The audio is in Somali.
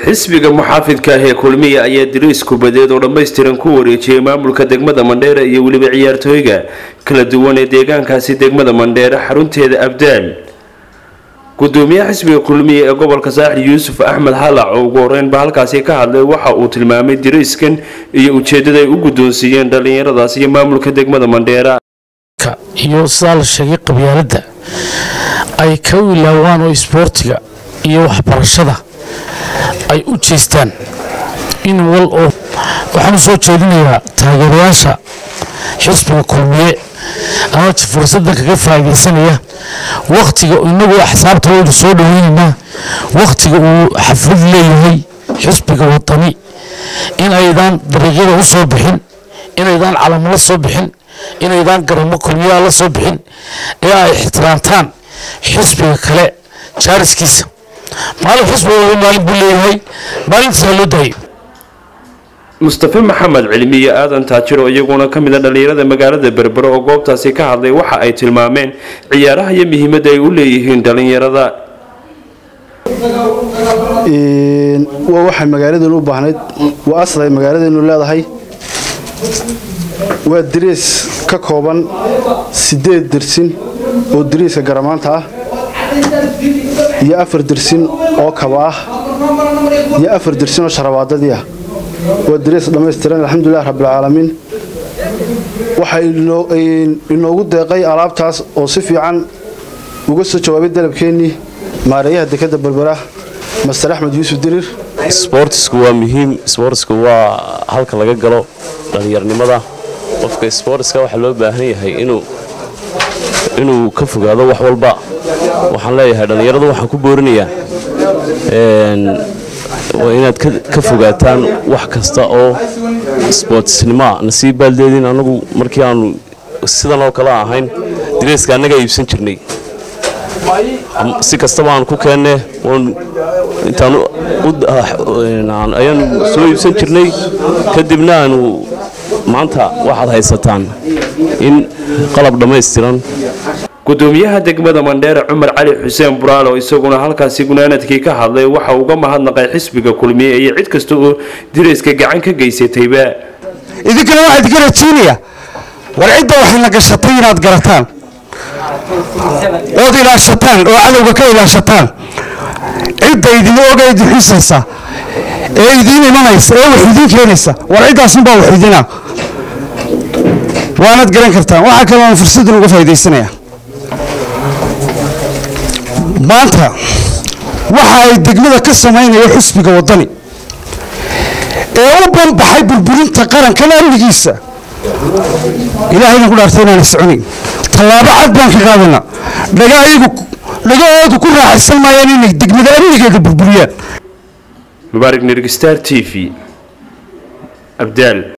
xisbiga muxaafidka ah ee kulmiya ayaa diriis kubadeed oo dhammaystiran ku wareejiyey maamulka degmada mandheere iyo weliba ciyaartooyga kala duwan ee deegaankaasi degmada mandheere xarunteeda abdaal gudoomiyaha xisbiga kulmiya ee gobolka saaxil yuusuf axmed halac oo ugu horeynba halkaasi ka hadlay waxa uu tilmaamay diriiskan iyo ujeedada ay u guddoonsiiyeen dhallinyaradaas iyo maamulka degmada mandheera iyo sidaa la sheegay qabyaaladda ay ka wilaawaan oo isboortiga iyo waxbarashada ay u jeestaan in wal oo waxaan u soo jeedinayaa taageerayaasha xisbiga kulmiye ama fursaddan kaga faa'iidaysanaya wakhtiga inagu axsaabta waynu soo dhaweynaynaa wakhtiga uu xaflad leeyahay xisbiga wadani in aydaan dariiqyada u soo bixin inaydaan calamo la soo bixin inaydaan garamo kulmiyaha la soo bixin ee ay ixtiraamtaan xisbiga kale jaariskiisa maalin xisbiga waba maalin buu leeyahay maalintaasa loo daayay mustafe maxamed cilmi iyo aadan taajiro iyaguna ka mid a dhallinyarada magaalada berbero oo goobtaasi ka hadlay waxa ay tilmaameen ciyaaraha iyo muhiimadda ay u leeyihiin dhallinyarada waa waxay magaaladeenu u baahnayd waa asal ay magaaladeenu leedahay waa dariis ka kooban siddeed dersin oo dariiska garamaanta ah iyo afar dersin oo kaba ah iyo afar dersin oo sharabaadadii ah waa dariis dhammaystiran alxamdulilah rabbilcaalamiin waxaa inoogu deeqay alaabtaas oo si fiican uga soo jawaabay dalabkeennii maareeyaha dekadda berbera master axmed yuusuf dirir sboortisku waa muhiim sboortisku waa halka laga galo dhallinyarnimada qofka sboortiska waxaa loo baahan yahay inuu ka fogaado wax walba waxaan leeyahay dhallinyaradu waxaan ku boorinayaa waa inaad ka fogaataan wax kasta oo sboortisnimoa nasiib baaldeedin anagu markii aanu sidan oo kale ahayn dareeska annagaa iibsan jirnay si kastaba aan ku keenne ayaanu soo iibsan jirnay kadibna aanu maanta waxaad haysataan in qalab dhammaystiran gudoomiyaha degmada mandheere cumar cali xuseen buraalo isaguna halkaasi gunaanadkii ka hadlay waxa uga mahadnaqay xisbiga kulmiye iyo cid kasta oo dirayska gacan ka geysatayba idinkana waxaa idinka rajiinaya war cidda waxayna gashatay inaad garataan ood ilaashataan oo cadowga ka ilaashataan cidda idin oga idin xusaysa ee idiin imanaysa ee wax idiin keenaysa war ciddaasunbaa wax idina waanaad garan kartaan waxaa kaloon fursaddan uga faa'iidaysanaya maanta waxa ay degmada ka samaynayo xusbiga waddani ee u banbaxay burburinta qarankan amnigiisa ilaahayna ku dhaartay inaana soconayn tallaabo cad baan ka qaadana dhagaayagu dhagahoodu ku raaxaysan maayaan inay degmada amnigeeda burburiyaan mubaarig nirgistar t v abdaal